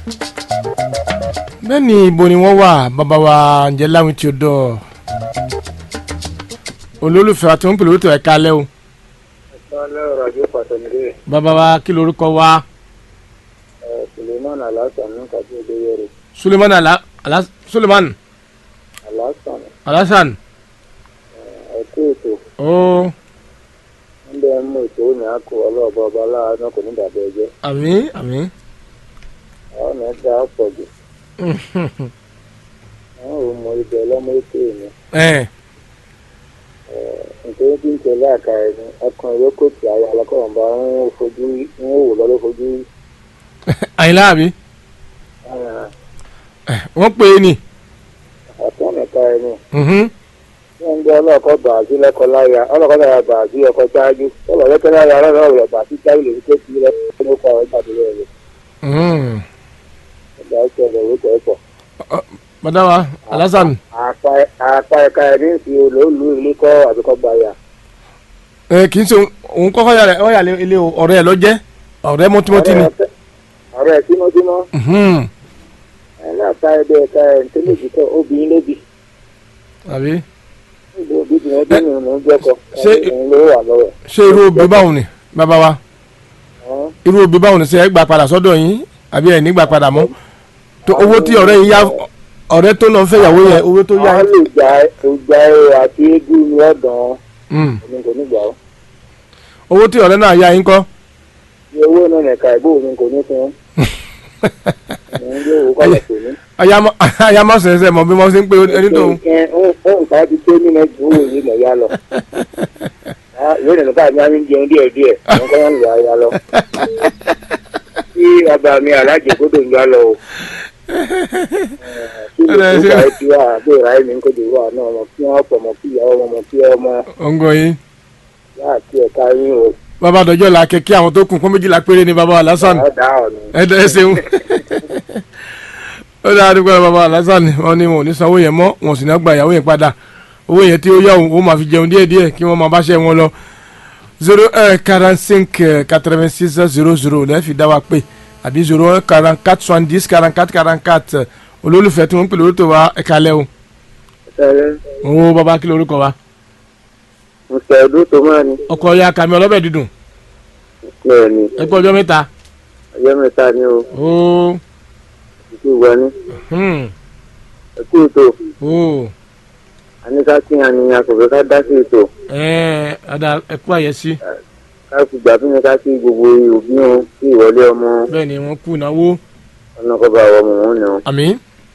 bẹ́ẹ̀ ni ibo ni wọ́n wà bàbá wa ǹjẹ́ láwìn tí ó dọ̀ olólùfẹ́ wa tí wọ́n ń pè lórí tó ẹ̀ka alẹ́ o Ìpínlẹ̀ ọ̀rọ̀ ajé pàtàkì bàbá wa kí lorúkọ wa Suleiman Alhassan ní kàdé ìdóyèrè. Suleiman ala ala Suleiman Alhassan Alhassan ẹ̀kú ètò ó ń bẹ mú ètò òní àkó ọlọ́ọ̀bọ ọba aláàánú kò ní dàbẹ̀ ẹjẹ́. àmín àmín Àwọn ọ̀nà ẹ̀dá pọ̀ jù. Àwọn ò mọ ibẹ̀ lọ́mọ ètò èmi. ẹ̀ Nítorí bí ń tẹ̀lé àká ẹni, ọkàn ìwé kò tí ayé alákọ̀ọ́ bá ń fojú ń wò lọ́dọ̀ fojú. àyìnlá àbí ẹ̀ wọ́n pè é ní Ọ̀tún nìka ẹni. mhm. Wọ́n ń gbé ọlọ́ọ̀kọ́ bà á sí lẹ́kọ̀ọ́ láya, ọlọ́ọ̀kọ́ láya bà á sí ọkọ̀ ṣáájú. Ọlọ́ọ̀ lẹ́kọ̀ọ́ láya ọlọ́ọ̀ rẹ̀ bà á sí ṣáájú lòdì tó ti lẹ́kọ̀ọ́ ní ọkọ̀ ọjà tó lẹ́yìn. Mhm. Ọjà ìṣẹ̀lẹ̀ ìwé kẹ̀kọ́. bàdá wa Alhassan àpá ẹ̀ka ẹ̀rí ń fi olóòlù ilé kọ́ àbíkọ́ gbàyà. ẹ̀ kì í ṣe òun kọ́kọ́ yà rẹ̀ ọ̀ yà lé ilé o ọ̀rẹ́ ẹ̀ lọ́jẹ́ ọ̀rẹ́ mọ́tímọ́tí ni ọ̀rẹ́ ẹ̀ tímọ́tímọ́ Mhm. ẹ̀ náà ká ẹgbẹ́ ẹ̀ka ẹ̀ tó lè jìkọ́ obìnrin lébi. àbí níbi òbí tí wọ́n dín nínú jẹ́kọ̀ Ṣé- ẹ̀yìn ló wà lọ́wọ́ ẹ̀. ṣé irú obì báwọn ni bàbá wa Ọ́n, irú obì báwọn ni ṣe ẹ gbà padà sọ́dọ̀ yín àbí ẹ̀ ní gbà padà mọ́ tó owó tí ọ̀rẹ́ yín yá ọ̀rẹ́ tó lọ fẹ́ ìyàwó yẹn owó tó yá wọ́n lè gba ìgbà ẹ̀rọ àti eégún ní ọ̀dàn Mm. omi kò ní gbà ó. owó tí ọ̀rẹ́ náà yá yín kọ́ ní owó náà nìka ìbò omi kò ní fún un. ní ilé òwò kọ́lẹ̀ kò ní. ayámọ́ sẹ̀sẹ̀ mọ̀ bí wọ́n ṣe ń pe ẹni tó nǹkan ti tó nínú ẹgbẹ́ owó yìí lọ yá lọ. ìwé ìrìnà bá mi á ń jẹun díẹ̀ díẹ̀ àwọn kan ń lọ ayá lọ. tí ọba mi alájẹ gbọ́dọ̀ ń yá lọ o. kí ló Ẹ ń ṣe- bá ẹ ti wá àbí ìráyè mi kò dé wà náà ọmọ kí wọ́n pọ̀ mọ́ kí ìyàwó ọmọ kí ọmọ ọ̀ngọ̀ yín yá àti ẹ̀ka yín o. bàbá àdọ́jọ́ la kẹ́kẹ́ àwọn tó kù kún méjìlá péré ni bàbá Alhassan ọ̀dà ọ̀nà. ẹ dẹ́ ṣeun ó dáa dúpẹ́ bàbá Alhassan wọn ni wọn ò ní sanwó yẹn mọ́ wọn ò sì ní gba ìyàwó yẹn padà owó yẹn tí ó yá òun ó máa fi jẹun díẹ̀díẹ̀ kí wọ́n máa bá ṣe wọn lọ zero un quarante cinq quatre vingt six zero zero lẹ́ẹ̀fì dá wa pé àbí zero un quarante quatre soixante dix quarante quatre quarante quatre olólùfẹ́ tí wọ́n ń pè lórúkọ wa ẹ̀ka lẹ́ o ṣẹlẹ̀ owó bàbá kí lórúkọ wa mùsùlùmí ọdún tó máa ní. ọkọ ya kàmi ọlọ́bẹ̀ dídùn bẹ́ẹ̀ ni ẹ kú ọjọ́ mẹ́ta ọjọ́ mẹ́ta ni o ó ìtú ìwà ní. hmm, ẹ̀kú ètò ó àníká kí àníyàn kò fẹ́ ká dá sí ètò. ẹ ọ̀dà ẹ kú àyẹ̀sí ká fi gbà fún mi ká sí gbogbo òbí wọn sí ìwọlé ọmọ bẹ́ẹ̀ ni wọ́n kú ìnáwó ọ̀nà kọba àwọn ọmọ wọn náà àmín.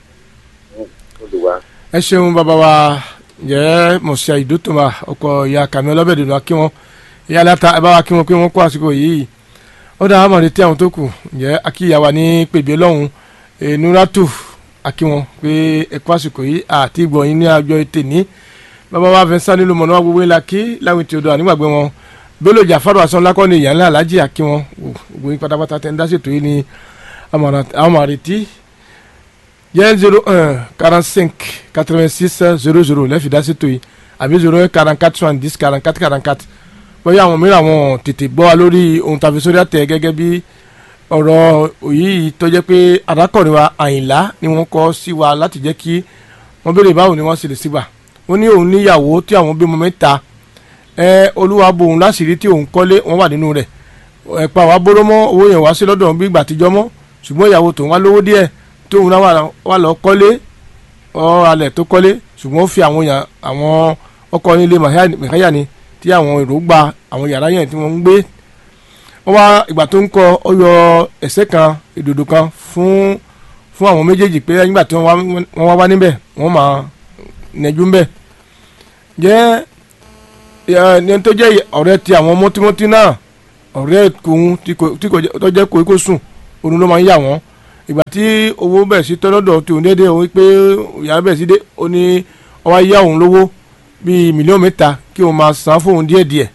olùwà. ẹ ṣeun bàbá wa jẹ́ mọ̀síà ìdótòmá ọkọ̀ ìyá kàmí ọlọ́bẹ̀dùnú kí wọ́n ìyá aláta ẹ bá wa kí wọ́n pé wọ́n kó àsìkò yìí ó dáa mọ̀ létí àwọn tó kù jẹ́ akíyàwá ní pèbí lọ́hùn nuratu akíwọn pé ẹ kó àsìkò yìí àti ìgbọ̀nyìn ní àjọ ètè ní bàbá wa fẹ́ sáré ló mọ̀ náà gbogbo ńlá kí láwìn tí o dọ̀ ànígbàgbé wọn Bello Jafaru asan lakọ́ni ìyá ńlá alájì akíwọn gbogbo yín pátápátá tẹ́ ń dá ṣètò yìí ní àwọn àrètí yẹn zero un quarante cinq quatre vingt six zero zero lẹ́fì dá sí tó yìí àbí zero un quarante quatre soixante dix quarante quatre quarante quatre bóyá àwọn mìíràn àwọn tètè gbọ́ wa lórí ohun tàbí sórí àtẹ gẹ́gẹ́ bí ọ̀rọ̀ òyì tó jẹ́ pé adákọ̀rin wa àyìnlá ni wọ́n kọ́ sí wa láti jẹ́ kí wọ́n béèrè báwo ni wọ́n ṣe lè sígbà wọ́n ní òun níyàwó tí àwọn bímọ mẹ́ta ẹ olúwa bo òun láṣìírí tí òun kọ́lé wọ́n wà nínú rẹ̀ ẹ̀pà wa bóró mọ́ owó yẹn wá sí lọ́dọ̀ bí ìgbà àtijọ́ mọ́ ṣùgbọ́n ìyàwó tòun wá lówó díẹ̀ tóun náà wà- wà lọ kọ́lé ọ alẹ̀ tó kọ́lé ṣùgbọ́n ó fi àwọn yàn àwọn ọkọ nílé mẹ̀káyà ni tí àwọn èrò gba àwọn yàrá yẹn tí wọ́n ń gbé wọ́n wá ìgbà tó ń kọ́ ọ yọ ẹ̀sẹ̀ kan ìdòdò kan fún fún àwọn méjèèjì pé nígbà tí wọ́n wá wọ́n wá wá níbẹ̀ wọ́n máa nẹjú ńbẹ̀ jẹ́ ẹ, ní tó jẹ́ ọ̀rẹ́ ti àwọn mọ́tímọ́tí náà ọ̀rẹ́ kòun tí kò tí kò jẹ́- tó jẹ́ kò kó sùn òun ló máa ń yà wọ́n ìgbà tí owó bẹ̀rẹ̀ sí tọ́lọ́dọ̀ tí òun déédéé òun pé ìyá bẹ̀rẹ̀ sí dé ó ní ọwọ́ yá òun lówó bíi mílíọ̀nù mẹ́ta kí òun máa san fóun díẹ̀díẹ̀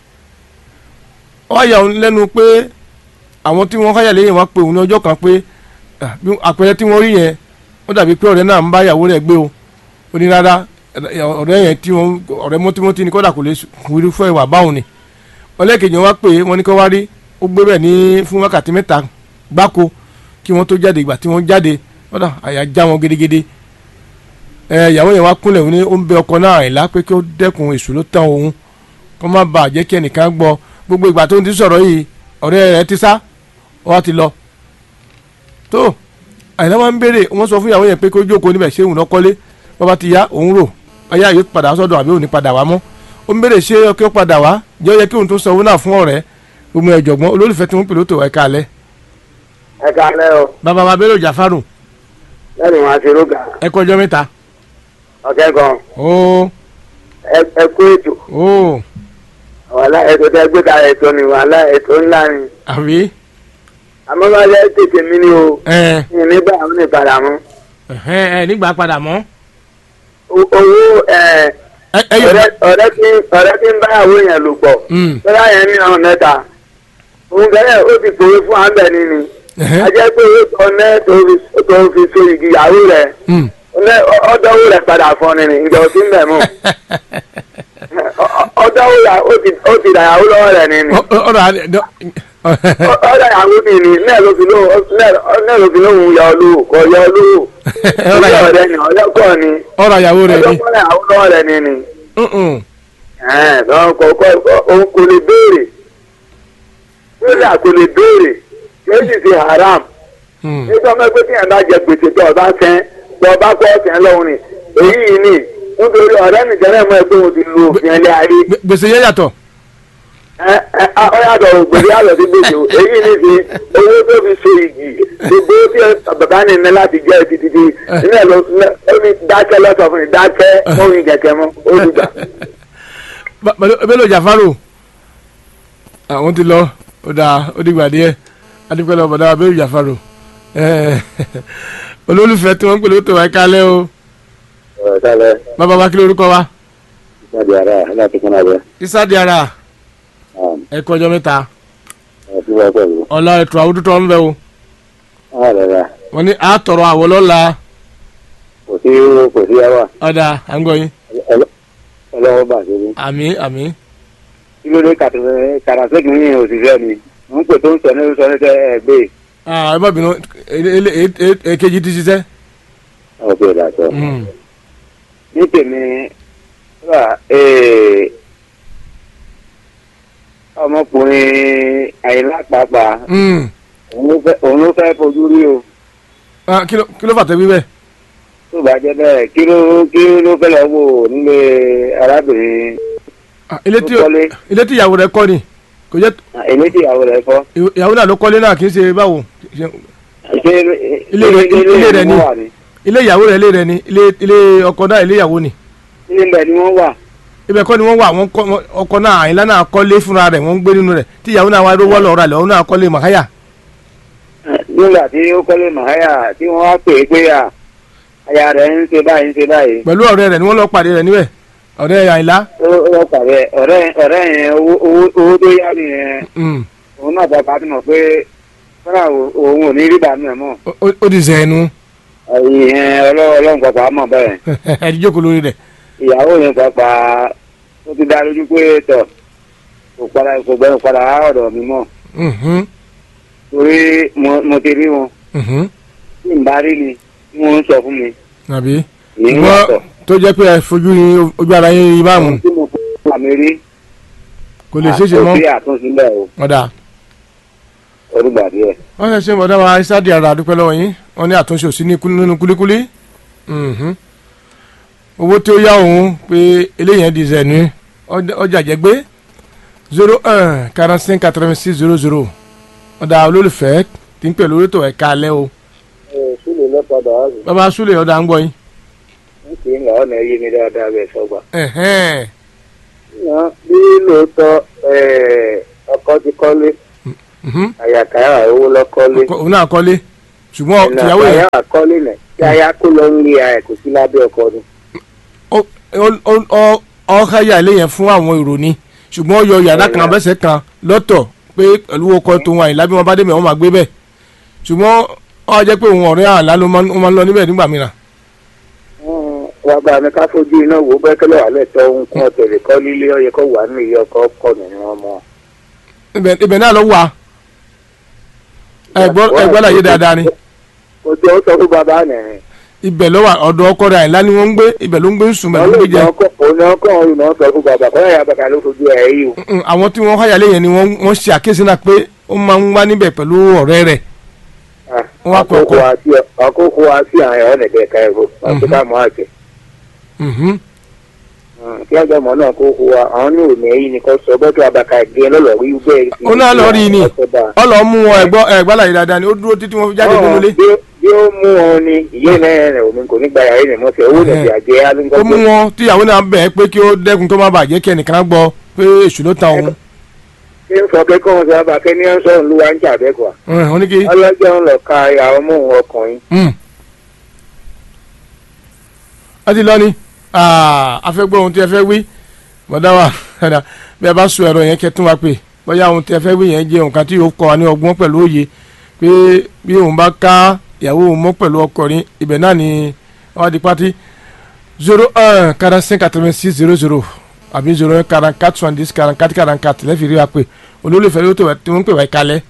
ọwọ́ yà òun lẹ́nu pé àwọn tí wọ́n káyà lẹ́yìn wá pé òun ní ọjọ́ kan pé ah, bí àpẹẹrẹ tí wọ́n rí yẹn ó dàbí pé ọ̀rẹ́ náà ń bá ìyàwó rẹ̀ gbé o ó ní rárá ẹ, ọ̀rẹ́ yẹn tí wọ́n ọ̀rẹ́ mọ́tímọ́tí ni kọ́dà kò lè kúrú fún ìwà báwọn ni ọlẹ́kejì wọn wá pé wọ́n ní kó wá rí ó gbé bẹ́ẹ̀ ní fún wákàtí mẹ́ta gbáko kí wọ́n tó jáde ìgbà tí wọ́n jáde kódà àyà já wọn gidigidi ẹ ìyàwó yẹn wá kúnlẹ̀ ní ó ń bẹ ọkọ náà àìlá pé kí ó dẹ́kun èṣù ló tán òun kó má bàa jẹ́ kí ẹnìkan gbọ́ gbogbo ìgbà tó ń ti sọ̀rọ̀ yìí ọ̀rẹ́ rẹ̀ ti sá ó wá ti lọ tó àyìnlá wa ń béèrè wọ́n sọ fún ìyàwó yẹn pé kó jókòó níbẹ̀ ṣé òun náà kọ́lé bàbá ti yá òun rò ayé àyè padà sọ́dọ̀ àbí òun ní padà wá mọ́ ó ń béèrè ṣé ọkẹ́ ó padà wá jẹ́ ó yẹ kí òun tó sanwó náà fún ọ̀rẹ́ gbogbo ẹ̀jọ̀gbọ́n olólùfẹ́ tí wọ́n pè lóto ẹ̀ka alẹ́ ẹ kálẹ́ o bàbá wa bẹ́rẹ̀ Jàfárù lẹ́nu wọn àti rúgà ẹ kọjọ́ mẹ́ta ọ̀kẹ́ gan ó ẹ- ẹ kú ètò ó wàhálà ètò tẹ gbé kalẹ̀ ètò ni wàhálà ètò ńlá ni àbí àmọ́ bá lẹ́ tètè mí ni o ẹ ní nígbà àwọn ní padà mọ́ ẹ ẹ nígbà padà mọ́ O- owó ẹ ẹ ẹ yọ ọ̀rẹ́ ọ̀rẹ́ tí ọ̀rẹ́ tí ń bá àwọn èèyàn lò pọ̀ Mm. tọ́lá yẹn ní ọ̀hún mẹ́ta òun gẹ́gẹ́ ó ti pòwe fún àmbẹ̀ ní ni Ẹ̀hẹ́. a jẹ́ pé ó tọ́ ọ́nẹ́ tó fi tó fi so igi ìyàwó rẹ̀ Mm. ọ̀nẹ́ ọ̀dọ́wó rẹ̀ padà fún ni ni ìjọ tí ń bẹ̀ mọ́ ọ̀dọ́wó rẹ̀ ó ti ó ti dàyàwó lọ́wọ́ rẹ̀ ni ni Ọ- ọ- ọ̀rọ̀ àdé dọ́- ọ̀dọ̀ ìyàwó mi ni náà ló fi lóhùn náà ló fi lóhùn yọ olówó kọ yọ olówó ọ̀rọ̀ ọ̀dọ̀ àyàwó rẹ̀ ni ọ̀dọ́kọ̀ ni ọ̀rọ̀ àyàwó rẹ̀ ni ọ̀dọ́kọ̀ rẹ̀ àwọn lọ́wọ́ rẹ̀ ni ni Mm-mm. ẹ̀ẹ́n lọ́wọ́ kọ̀ọ̀kọ́ òun kò lè béèrè lórí àkò lè béèrè yóò sì fi haram Mm. nígbà máa gbé tíyẹn bá jẹ gbèsè tó ọba sẹ́n tó ọba kọ́ ọ̀sẹ̀ lọ́hùn ni èyí yìí ni nítorí ọ̀rẹ́ nìkan náà mọ̀ ẹ́ pé òun ti lu òfin ẹlẹ́ ayé Gbè- gbèsè yẹn yàtọ̀ ẹ ẹ ọ̀yàtọ̀ ògbèrè àlọ́ sí gbèsè o èyí ni fi owó tó fi so igi gbogbo tí bàbá ní ní láti jẹ́ títí nílẹ̀ ló ó ní dákẹ́ lọ́sọ̀ fún mi dákẹ́ mọ́rin kẹ̀kẹ́ mọ́ olùgbà. Ba- Ba- Bello Jàfárù àwọn ti lọ ó dáa ó dìgbà díẹ̀ adúpẹ́ lọ bọ̀dá Bello Jàfárù Eh, olólùfẹ́ tí wọ́n ń pè lóto wáyé kálẹ̀ o ọ̀rọ̀ sálẹ̀ bàbá wa kí lórúkọ wa ìpàdé ara láti kún abẹ́ Isa Diarra ẹ kú ọjọ́ mẹ́ta ọ̀tún wá pẹ̀lú ọ̀la ètò àwùjọ ń bẹ o ọ̀rẹ́ rà wọ́n ní àtọ̀rọ̀ àwọ̀ lọ́la kò sí kò sí ẹwà ọ̀dà à ń gbọ́ yín ọlọ́wọ́ bà sí ní. àmì àmì kí ló dé kàràsẹ́kì yín òṣìṣẹ́ ni wọ́n pè tó ń sọ ní sọ ní sẹ́ ẹ gbé. ẹ má bínú ele- ele- e- e- èkejì ti ṣiṣẹ́ ọ̀pẹ̀ ìdàtọ̀. Mm. ní tèmi wà ee, ọmọkùnrin àyìnlá pàápàá Mm. òun ló fẹ́- òun ló fẹ́ fojú rí o Ah, kí ló kí ló fàtẹ́ wíwẹ̀ tó bá jẹ́ bẹ́ẹ̀ kí ló kí ló fẹ́ lọ wò nílé arábìnrin Ah, ilé tí Ó kọ́lé. ilé tí ìyàwó rẹ̀ kọ́ ni kò jẹ́ èmi tí ìyàwó rẹ̀ fọ́. ìyàwó náà ló kọ́lé náà kì í ṣe báwo Ṣe- ṣé Ilé rẹ̀- ilé rẹ̀ ni. wọ́n wà ní. ilé ìyàwó rẹ̀ ilé rẹ̀ ni ilé ilé ọkọ náà ilé ìyàwó ni ilé ń bẹ̀ ni wọ́n wà. ibẹ̀ kọ́ ni wọ́n wà wọ́n kọ́ wọ́n- ọkọ náà àyìnlá náà kọ́lé fúnra rẹ̀ wọ́n ń gbé nínú rẹ̀ tí ìyàwó náà wá ló wọ́ lọ́ọ́ rà lọ́wọ́ náà kọ́lé màháyà nígbà tí ó kọ́lé màáyà tí wọ́n wá pè é pé à aya rẹ̀ ń ṣe báyìí ń ṣe báyìí. pẹ̀lú ọ̀rẹ́ rẹ̀ ni wọ́n lọ pàdé rẹ̀ níbẹ̀ ọ̀rẹ́ àyìnlá ó ó pàdé ọ̀rẹ́ ọ̀rẹ́ yẹn owó owó owó tó yá mi yẹn Mm. òun náà bàbá ti mọ̀ pé fúnra òun ò ní rí bàmí ẹ̀ mọ́. Ó- ó- ó di zẹ̀ẹ́nu ìyẹn ọlọ́run pàpà mọ̀ bẹ́ẹ̀. ẹ̀ẹ́dì jókòó lórí rẹ̀ ìyàwó yẹn pàpà ó ti dá lójú pé tọ̀ kò padà kò gbẹ́rù padà á ọ̀dọ̀ mi mọ́ Mhm, torí mo mo ti rí wọn mhm. tí n bá rí ni tí wọ́n ń sọ fún mi. àbí ìyẹn wọ́n yàtọ̀. tó jẹ́ pé ẹ fojú yín ojú ara yín yín báàmù tí mo fún àmì rí kò lè ṣeéṣe mọ́ àtúnṣe àtúnṣe bẹ́ẹ̀ o ọ̀dà orúgbà díẹ̀. wọ́n ṣe ṣe bọ̀dá wa Isa Diarra dúpẹ́ lọ́wọ́ yín wọ́n ní àtúnṣe ò sí ní kú- nínú kúlíkúlí Mhm. owó tí ó yá òun pé eléyìí di zẹ̀nu ọjà jẹ́gbé zero un quarante cinq quatre vingt six zero zero ọ̀dà olólùfẹ́ tí ń pè lórí tó ẹ̀ka alẹ́ o ẹ sílẹ̀ lọ́padà á rí bàbá súlẹ̀ ọ̀dà ń gbọ́ yín. n kì í là ọ̀nà yé mi dáadáa bẹ́ẹ̀ sọ́gbà. Ẹ̀hẹ́n. bí lóòótọ́ ọkọ ti kọ́lé Mhm. àyàkáyà owó lọ́kọ́lé Ọkọ- òun náà kọ́lé ṣùgbọ́n tìyàwó yẹn àyà kọ́lé nẹ̀ kí aya kó lọ ń rí aya kò sí lábẹ́ ọkọ ni. ó- ó- ó- ó- ọ̀háyà ilé yẹn fún àwọn èrò ni ṣùgbọ́n ó yọ yàrá kan abẹ́sẹ̀ kan lọ́tọ̀ pé pẹ̀lú ọkọ tòun àyìnlá bí wọ́n bá débẹ̀ wọ́n máa gbé bẹ̀ ṣùgbọ́n ó wá jẹ́ pé òun ọ̀rẹ́ àlá ló máa ń ó máa ń lọ níbẹ̀ nígbà mìíràn. wọ́n bá mi ká fojú iná wò ó bẹ́kẹ́lẹ́ wà lẹ́tọ́ ohun kan ọ̀tẹ̀lẹ̀ kọ́ lílé ọyẹ kó wà nínú iye ọkọ kọ́ nínú ọmọ. ibẹ̀ ibẹ̀ náà ló wà ẹgbọ́ ẹgbọ́ láyé dáadáa ni kò tó sọ fún bàbá nìyẹn. ibẹ̀ ló wà ọ̀dọ̀ ọkọ rẹ̀ àyìnlá ni wọ́n ń gbé ibẹ̀ ló ń gbé ń sùn bẹ̀ ló ń gbé jẹ òun ọkọ òun náà sọ fún bàbá kọ́ ẹ̀yà bàbá ló fojú ẹ̀ yìí o. Mm, àwọn tí wọ́n háyà léyìn ni wọ́n wọ́n ṣe àkíyèsí náà pé ó máa ń wá níbẹ̀ pẹ̀lú ọ̀rẹ́ rẹ̀ Wọ́n wá àkókò kọ̀ọ̀kan. àti àkókò àti àwọn ọ̀nà ẹ̀ka ẹ̀rọ àti Mhm. káàmù àti. Mhm. kí ọjọ́ mọ̀ náà kó kó wa àwọn ní òní ẹ̀yìn ni kò sọ bọ́tò abaka gé lọ́lọ́ rí bẹ́ẹ̀. Ó náà lọ rí ni. Ọ̀sọ̀dà. ọlọ́ mú wọn ẹ̀gbọ́ ẹ̀gbá láyé dáadáa ni ó dúró títí wọ́n fi jáde nínú ilé bí ó- bí ó mú wọn ni ìyé náà rẹ̀ omi kò ní gba yàrá ìrìn mọ́tò owó nàbí àjẹ́ ó mú alúgbọ́gbọ́. wọn tíyàwó náà bẹ̀ ẹ́ pé kí ó dẹ́kun tó má bàa jẹ́ kí ẹnìkan gbọ́ pé èṣù ló ta òun ṣé ń sọ pé kọ́ wọn sábà kẹ́ ní ọ̀sán ìlú wa ń jà bẹ́ẹ̀ kọ́ Ẹ̀, wọ́n ní kí ọlọ́jọ́ ń lọ ka ìyàwó mú òun ọkùnrin. Mm. a ti lọ ni Ah, a fẹ́ gbọ́ ohun tí ẹ fẹ́ wí bọ́dá wa ẹ̀dá bí ẹ bá sọ ẹ̀rọ yẹn kẹ́ tún wa pé bóyá ohun tí ẹ fẹ́ wí yẹn jẹ́ nǹkan tí yóò kọ́ wa ní ọgbọ́n pẹ̀lú òye pé bí òun bá ká ìyàwó òun mọ́ pẹ̀lú ọkùnrin ibẹ̀ náà ni wọ́n á di pátí zero un quarante cinq quatre vingt six zero zero àbí zero un quarante quatre soixante dix quarante quatre quarante quatre lẹ́fì rí wa pé olólùfẹ́ ló tó wẹ̀ tí wọ́n ń pè wá ìkálẹ̀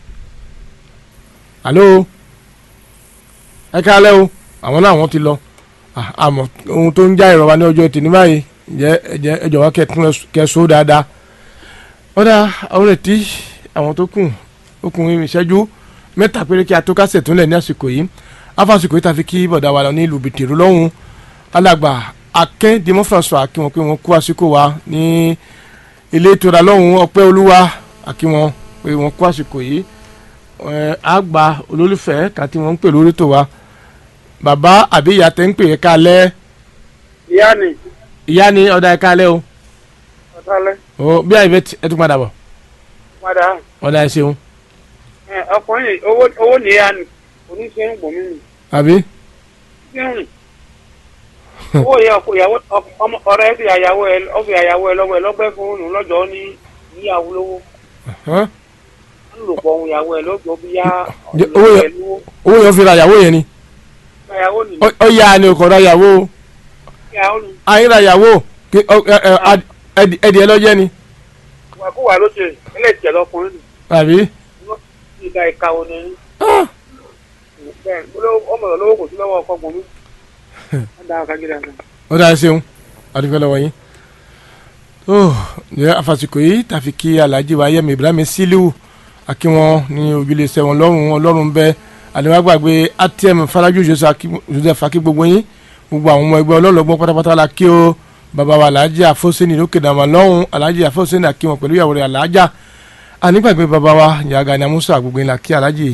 alo ẹ kálẹ̀ o àwọn náà wọ́n ti lọ Ah, àmọ́ ohun tó ń já ìrọ̀wá ní ọjọ́ tì ní báyìí jẹ́ ẹ̀jẹ̀ ẹ jọ̀wọ́ kẹtún kẹsó dáadáa ọ̀dà àwọn retí àwọn tó kù okùnrin ìṣẹ́jú mẹ́ta péré kí a tó kásẹ̀ tún lẹ̀ ní àsìkò yìí afásìkò yìí tàfi kí bọ̀dà wa lọ ní ìlú bìtìrú lọ́hùn alàgbà akẹ́ dimọ́ François kí wọ́n pé wọ́n kú àsìkò wa ní ilé ìtura lọ́hùn ọpẹ́ olúwa àkí wọn pé wọ́n kú àsìkò yìí ẹ̀ àgbà olólùfẹ́ kan tí wọ́n ń pè lórí tó wa bàbá àbí ìyá tẹ́ ń pè é kálẹ̀ ìyá ni ìyá ni ọ̀dà ẹ̀ kálẹ̀ o ọ̀tálẹ́ o bí àyè bẹ́ẹ̀ ẹ tún padà bọ̀ padà ọ̀dà ẹ̀ ṣeun ẹ, ọkùnrin yìí, owó owó nìyá ni oníṣẹ́ ń gbòmí mi àbí ṣé ń owó yẹ ọkọ ìyàwó ọkọ- ọmọ ọ̀rẹ́ fi àyàwó ẹ ọ fi àyàwó ẹ lọ́wọ́ ẹ lọ́gbẹ́ fún òun lọ́jọ́ ní níyàwó lówó hàn? ń lò pọ̀ òun ìyàwó ẹ lọ́jọ́ bí yá Jẹ́- owó yẹ- ẹ lówó owó yẹn fi ra ìyàwó yẹn ni ìyàwó ni Ó- ó yá ni kò ra ìyàwó o ìyàwó ni ayé ra ìyàwó kí- ọ- ẹ- ẹ- ad- ẹdì- ẹdì ẹ lọ́jẹ́ ni wà kó wà lóṣè ẹlẹ́tìẹ̀ lọkùnrin ni àbí ìdá ìkàwọ́ ni Ah, bẹ́ẹ̀ olówó- ọmọ rẹ̀ lówó kò sí lọ́wọ́ ọkọ gbòmí ọ̀dà àkàgídà kan. ọ̀dà ẹ̀ ṣeun adúgbò lọ́wọ́ yín tó ǹjẹ́ àfàsìkò yìí tàfi kí alhaji wa yẹmi ibrahim sílíù àkí wọn ní ojúlé iṣẹ́ wọn lọ́rùn ọlọ́run bẹ́ẹ̀ àdéhùwàgbàgbé atm faraju joseph akí gbogbo yín gbogbo àwọn ọmọ ẹgbẹ́ ọlọ́lọ́gbọ́n pátápátá la kí o bàbá wa alhaji afoseni lókè dàmà lọ́hùn alhaji afoseni akí wọn pẹ̀lú ìyàwó rẹ̀ alhaja ànígbàgbé bàbá wa yàgà ní amúsà gbogbo yín la kí alhaji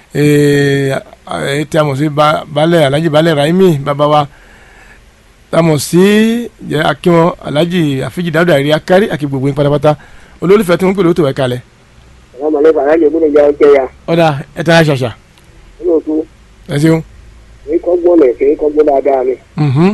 ẹ tí a mọ̀ sí ba- balẹ̀ alhaji balẹ̀ raimi bàbá wa tamọ̀ sí jẹ́ akíwọn alhaji àfijì dáúdà rí akárí àkí gbogbo yín pátápátá olólùfẹ́ tí wọ́n ń pè lóòótọ́ ẹ̀ kalẹ̀ àwọn mọ̀lẹ́fà alájẹ gbọ́dọ̀ jẹ́ ọjọ́ ya ọ̀dà ẹ̀ tẹ́ ṣàṣà olóòtú ẹ ṣeun. èyí kọ́ gbọ́n lẹ̀ kéé kọ́ gbọ́n dáadáa ni. Mhm.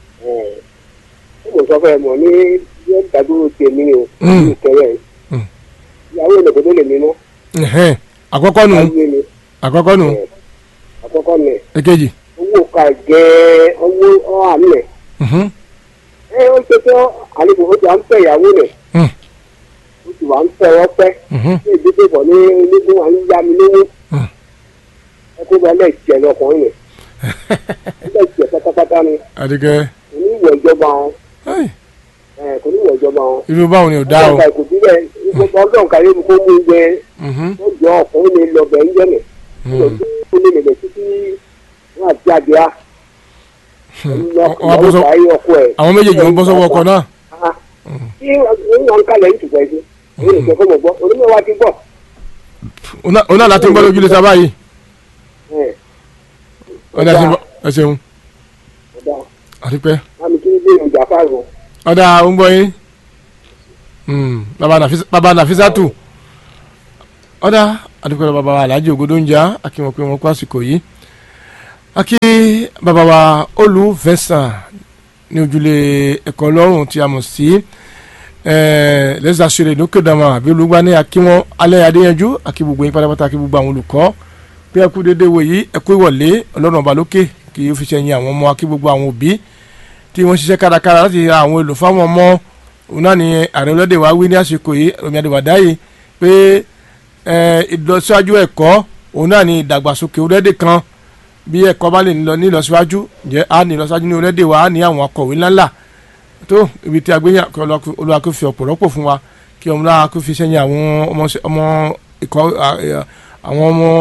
ó mọ̀ sọ fẹ́ mọ̀ ní yẹn dàdúró tèmi o Mm. ní ìkẹrẹ Mm. ìyàwó ìlẹ̀kùn tó lè mímọ́ Ẹ̀hẹ́n. àkọ́kọ́ nù ayé ni àkọ́kọ́ nù Eh, àkọ́kọ́ nẹ̀ èkejì. owó ka gẹ́ owó ọ̀hán nẹ̀ Mhm. ẹ ó ṣe tó àlejò ó ti à ń fẹ́ ìyàwó rẹ̀ Mm. ó ti wà ń fẹ́ wọ́n pẹ́ Mhm. ní ìdíje pọ̀ ní onígun wa ń yá mi lówó Mm. ẹ kó bá lẹ́ẹ̀jẹ̀ lọkùnrin rẹ̀ lẹ́ẹ̀jẹ̀ pátápátá ni àdìgẹ́ kò ní ìwọ̀ ìjọba wọn Ai, ẹ, kò ní ìwọ̀ ìjọba wọn. irú báwo ni ò dá o. ọlọ́ọ̀ka kò síbẹ̀ ọdún kan yóò kó mú gbẹ Mhm. ó jọ ọkùnrin lè lọ bẹ̀ ń jẹ́nẹ̀ Mhm. ó lè lè lè títí wọn àti àdìá Wọ́n wá bọ́ sọ- àwọn àwọn méjèèjì wọn bọ́ sọ́wọ́ ọkọ̀ náà. tí wọn kalẹ̀ ń tùgbẹ́ sí èyí lè fẹ́ mọ̀ gbọ́ onímọ̀ wa ti gbọ́ Ọ̀nà- ọ̀nà láti ń gbọ́ lójú lè sábà yìí. ẹ̀ ọ̀dà ẹ ṣeun- ẹ ṣeun ọ̀dà àdìpẹ́. àmì kí ní bẹ́ẹ̀ ìjà fáwọn ọ̀dà ó ń gbọ́ yín. Mm, bàbá Nàfísà- bàbá nàfísàtù. ọ̀dà àdìpẹ́ lọ bàbá wa aláàjì ògodó ń jà àkí wọn pé wọn kó àsìkò yìí. àkí bàbá wa olú Vincent ní ojúlé ẹ̀kọ́ ọlọ́run tí a mọ̀ sí lẹ́sàsílẹ̀ lókè dàmà àbí olùgbà ní akíwọ́n alẹ́ adéyanjú àkí gbogbo yín pátápátá àkí gbogbo àwọn olùkọ́ pé ẹkú dédé wo yìí ẹkú ìwọ̀lé ọlọ́run ọba lókè kì í fi ṣẹ̀yìn àwọn ọmọ akí gbogbo àwọn òbí tí wọ́n ṣiṣẹ́ kárakára láti ra àwọn èlò fáwọn ọmọ òun náà ni ààrẹ ọlọ́dẹ wa wí ní àsìkò yìí omi àdìwàdá yìí pé ẹ, ìlọsíwájú ẹ̀kọ́ òun náà ní ìdàgbàsókè orílẹ̀-èdè kan bí ẹ̀kọ́ bá lè lọ nílọsíwájú ǹjẹ́ a ní ìlọsíwájú ní orílẹ̀-èdè wa a ní àwọn akọ̀wé ńláńlá tó ibi tí a gbé yàn kí Olúwa kó fi ọ̀pọ̀ rọ́pò fún wa kí ọmọ náà kó fi sẹ́yìn àwọn ọmọ ọmọ ìkọ́ àwọn ọmọ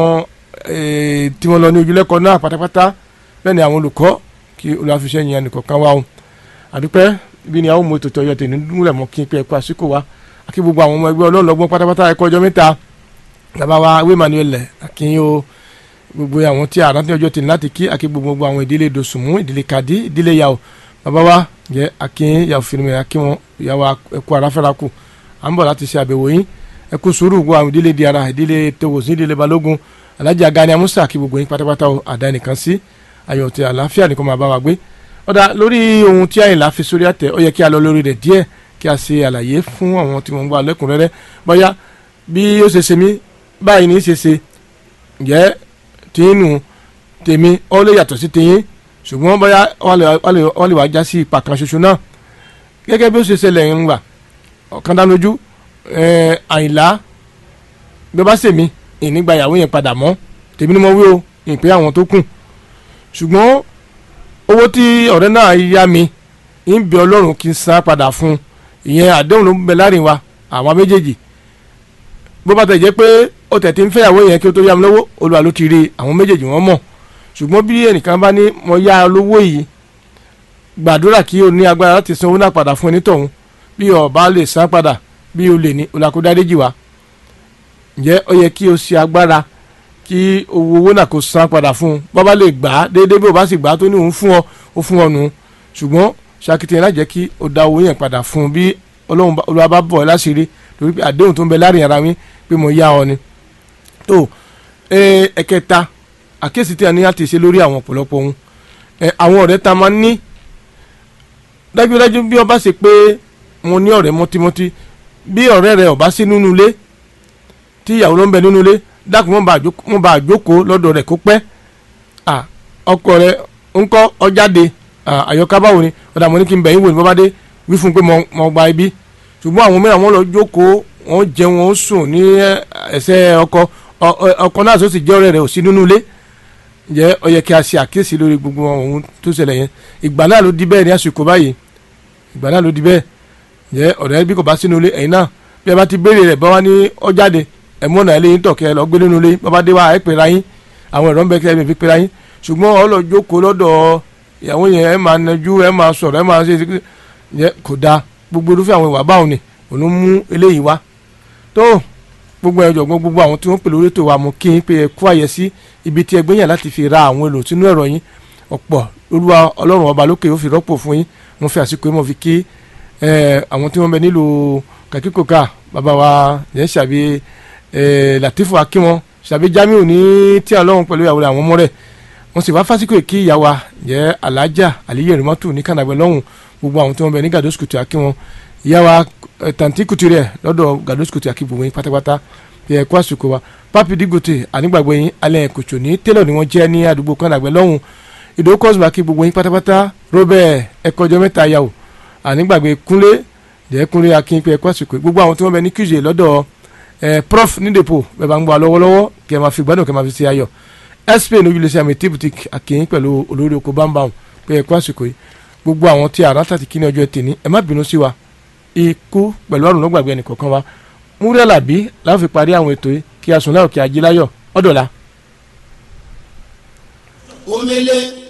tí wọ́n lọ ní ojúlẹ́kọ̀ọ́ náà pátápátá bẹ́ẹ̀ ni àwọn olùkọ́ kí Olúwa fi sẹ́yìn ẹnìkọ̀ọ̀kan wa o àdúpẹ́ bí ni àwọn ọmọ ètò ìtọ́jú ẹ̀tẹ̀ nínú rẹ̀ mọ́ kí n pẹ́ ẹ̀kọ́ àsìkò wa àkí gbogbo àwọn ọmọ ẹgbẹ́ ọlọ́ọ̀lọ́gbọ́n pátápátá ẹ̀kọ́ ọjọ́ mẹ́ta bàbá wa wé manuel akínyìn o gbogbo àwọn tí àrántí ọjọ́ tì ní láti kí àkí gbogbo àwọn ìdílé dosùnmù ìdílé kàdí ìdílé yàwó bàbá wa jẹ́ akínyìn yàwó fìrìmì akíwọn yàwó ẹ̀kọ́ aráfẹ́ra kù à ń bọ̀ láti ṣe àbẹ̀wò yín ẹ̀kú sùúrù gbogbo àwọn ìdílé diara ìdílé tewòsí ìdílé balógun alájà agani amusa kí gbogbo yín pátápátá o àdá nìkan sí ayọ̀ tí àlàáfíà nìkan máa bá wa gbé ọ̀dà lórí ohun tí àyìnlá fi sórí àtẹ ó yẹ kí a lọ lórí rẹ̀ díẹ̀ kí a ṣe àlàyé fún àwọn tí wọ́n ń gbà lẹ́kùnrẹ́rẹ́ bóyá bí ó ṣe ṣe mí báyìí ní í ṣe ṣe ǹjẹ́ tìǹnù tèmi ó lè yàtọ̀ sí tìyín ṣùgbọ́n bóyá wọ́n lè wá já sí ipa kan ṣoṣo náà gẹ́gẹ́ bí ó ṣe ṣẹlẹ̀ ń gbà ọ̀kan dánlójú àyìnlá bí ó bá ṣèmi ìnígbà ìyàwó yẹn padà mọ́ tèmi ni mo wí o ìpín àwọn tó kù ṣùgbọ́n owó tí ọ̀rẹ́ náà yá mi ń bẹ ọlọ́run kí n san padà fún un ìyẹn àdéhùn ló ń bẹ láàrin wa àwa méjèèjì bó bá tẹ̀ jẹ́ pé ó tẹ̀ tí ń fẹ́yàwó yẹn kí ó tó yá mi lówó olúwa ló ti rí àwọn méjèèjì wọ́n mọ̀ ṣùgbọ́n bí ẹnìkan bá ní mo yá lówó yìí gbàdúrà kí o ní agbára láti san owó náà padà fún onítọ̀hún bí o bá lè san padà bí o lè ní olùkódáréjì wa ǹjẹ́ ó yẹ kí o ṣe agbára kí owó owó náà kó san padà fún un bọ́ bá lè gbà á déédéé bí o bá sì gbà á tó ní òun fún ọ ó fún ọ nù ṣùgbọ́n ṣàkìtìyàn láti jẹ́ kí o da owó yẹn padà fún un bí olúwa bá bọ̀ ẹ́ láṣìírí torí pé àdéhùn tó ń bẹ láàrin ara mi pé mo yá ọ ni. tó ẹ̀kẹta àkíyèsí tí a ní láti ṣe lórí àwọn ọ̀pọ̀lọpọ̀ ohun àwọn ọ̀rẹ́ ta máa ń ní dájúdájú bí o bá ṣe pé mo ní ọ̀rẹ́ mọ́tímọ́tí bí ọ̀rẹ́ rẹ ò bá sí nínú ilé tí ìyàwó ló ń bẹ nínú ilé dákun mọ́ bá àjókòó lọ́dọ̀ rẹ̀ kó pẹ́ ọkọ rẹ̀ ń kọ́ ọjáde àyọká báwo ni ọ̀dà mo ní kí n bẹ̀yìn wò ní bọ́bá dé wí fún un pé mo gba ibi ṣùgbọ́n àwọn mìíràn wọ́n lọ jókòó wọ́n jẹun wọ́n sùn ní ẹsẹ̀ ọkọ ọkọ náà tó sì jẹ́ ọ̀rẹ́ rẹ̀ ò sí nínú ilé jẹ́ ó yẹ kí a ṣe àkíyèsí lórí gbogbo ohun tó ṣẹlẹ̀ yẹn ìgbà náà ló di bẹ́ẹ̀ ní àsìkò báyìí ìgbà náà ló di bẹ́ẹ̀ jẹ́ ọ̀rẹ́ bí kò bá sínú ilé ẹ̀yin náà bí ẹ bá ti béèrè rẹ̀ bá wá ní ọjáde ẹ̀mú ọ̀nà ilé yín tọ̀kẹ́ lọ gbé nínú ilé bàbá dé wá ẹ̀ pera yín àwọn ẹ̀rọ ń bẹ kí ẹ fi pera yín ṣùgbọ́n ọ lọ jókòó lọ́dọ̀ ìyàwó yẹn ẹ máa najú ẹ máa sọ̀rọ̀ ẹ máa ṣe yẹ kò dáa gbogbo irúfẹ́ àwọn ìwà báwọn ni òun mú eléyìí wá tó gbogbo ẹjọ gbọ́n gbogbo àwọn tí wọ́n pè lórí ètò wa mú kí n pé ẹ kú àyè sí ibi tí ẹgbẹ́ yẹn láti fi ra àwọn èlò sínú ẹ̀rọ yín ọ̀pọ̀ olúwa ọlọ́run ọba lókè ó fi rọ́pò fún yín mo fi àsìkò yìí mo fi kí àwọn tí wọ́n bẹ nílùú kàkíkòkà bàbá wa yẹn ṣàbí Latifu akínwọn ṣàbí Jamiu ní tí ọlọ́run pẹ̀lú ìyàwó àwọn ọmọ rẹ̀ wọ́n sì wá fásitì kí ìyá wa jẹ́ alájà àlíyé rìmọ́tò ní kànáàgbẹ́ lọ́hùn gbogbo àwọn tí wọ́n bẹ ní gàdó sùkùtù akínwọn ìyá wa tàǹtí kùtù rẹ̀ lọ́dọ̀ gàdó sùkùtù akí gbogbo yín pátápátá bí ẹ kó àsìkò wa pápí dígòtè ànígbàgbọ́ yín alẹ́ kòtò ní tẹ́lọ̀ ni wọ́n jẹ́ ní àdúgbò kànáàgbẹ́ lọ́hùn ìdó kọ́sùmù kí gbogbo yín pátápátá robert ẹ̀kọ́jọ́ mẹ́ta yàwó ànígbàgbé kúnlé jẹ́ kúnlé akín pé ẹ kó àsìkò gbogbo àwọn tí wọ́n bẹ ní qj lọ́dọ̀ prof nídèpò bẹ́ẹ̀ bá ń gbọ́ lọ́wọ́lọ́wọ́ kẹ́ ẹ máa fi gbádùn kẹ́ ẹ máa fi ṣe ayọ̀ spain ojúlẹsẹ àmì tí boutique àkìyìn pẹ̀lú olórí oko bámbáwọn pé ẹ kú àsìkò yìí gbogbo àwọn tí àrà tàti kí ní ọjọ́ tèmi ẹ má bínú sí wa ikú pẹ̀lú àrùn ló gbàgbé ẹnìkọ̀ọ̀kan wa múrẹ́ làbí láwọn fi parí àwọn ètò yìí kí a sùn láyọ̀ kí a jí láyọ̀ ọ̀dọ̀la. omele